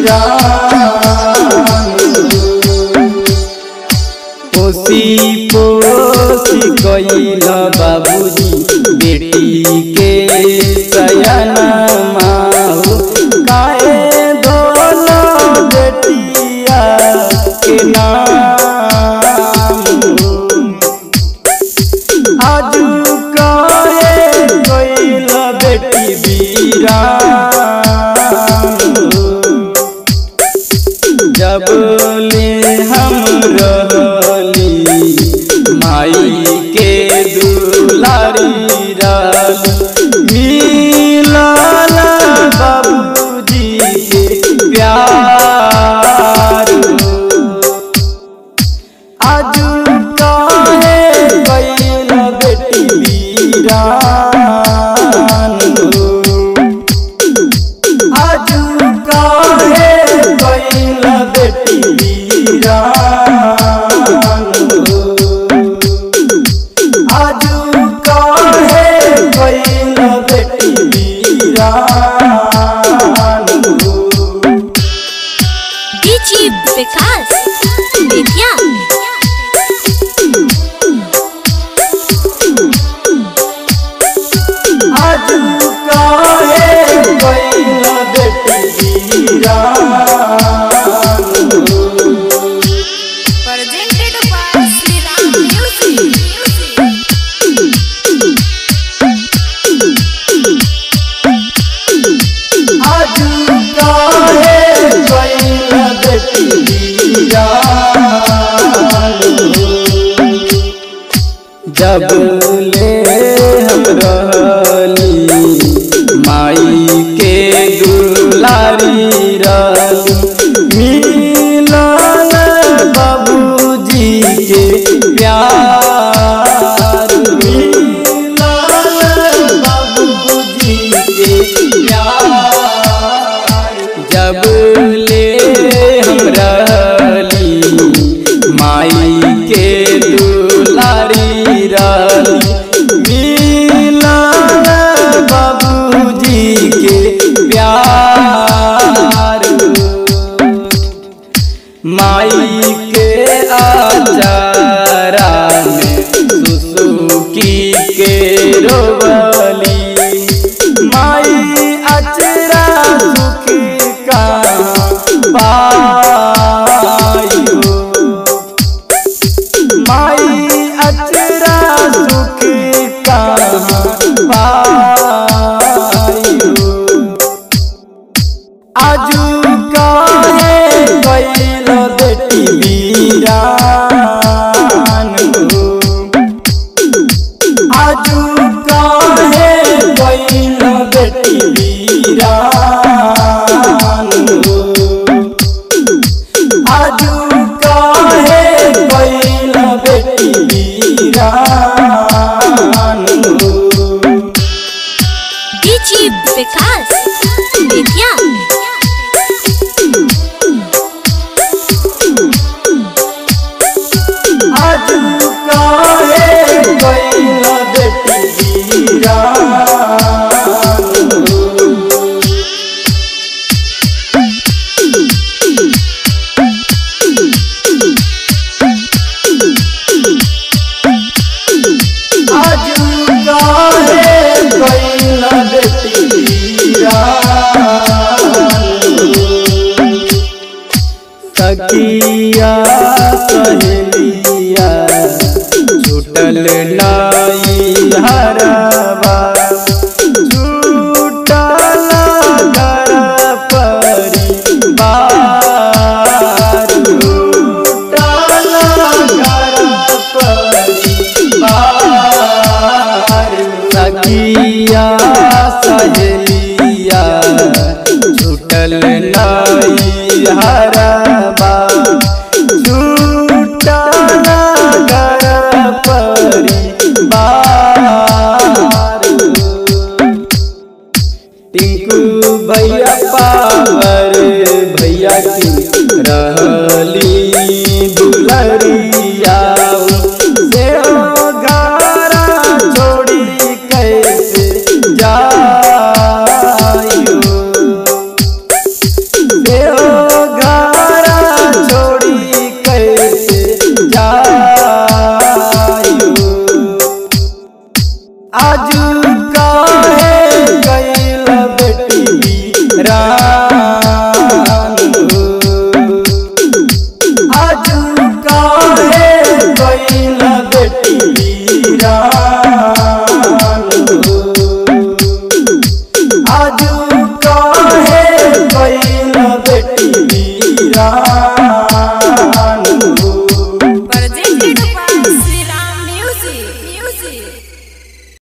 पोसी पोसी कैल बाबूजी बेटी के सयना माहू काहे धोल बेटिया के नाम आजू काहे कैल बेटी वीरान जब ले हम रहली माई के दुलारी रल मिलल बाबूजी के प्यार आजू काहे कैल बेटी वीरान आजू काहे कैल बेटी वीरान आजू काहे कैल बेटी वीरान डीजी विकास बेतिया आजू काहे कैल बेटी वीरान presented by Shri Ram music आजू काहे कैल बेटी वीरान जब ले हम रहली माई के दुलारी रल मिलल बाबूजी के प्यार मिलल बाबूजी के प्यार जब ले हम रहली माई के दुलारी रल मिलल बाबूजी के प्यार माई के आचारा में सुसुकी के रोबली माई अचरा सुख का पायो माई अचरा सुख का पायो आजू काहे कैल बेटी वीरान आजू काहे कैल बेटी वीरान आजू काहे कैल बेटी वीरान डीजी विकास बेतिया आजू काहे कैल बेटी वीरान आजू काहे कैल बेटी वीरान सखिया सहेलिया छूटल नाई हरबा छूटल घर परिवार छूटल घर परिवार सखिया सहेलिया छूटल नाई हरबा छूटल घर परिवार टिंकू भैया पा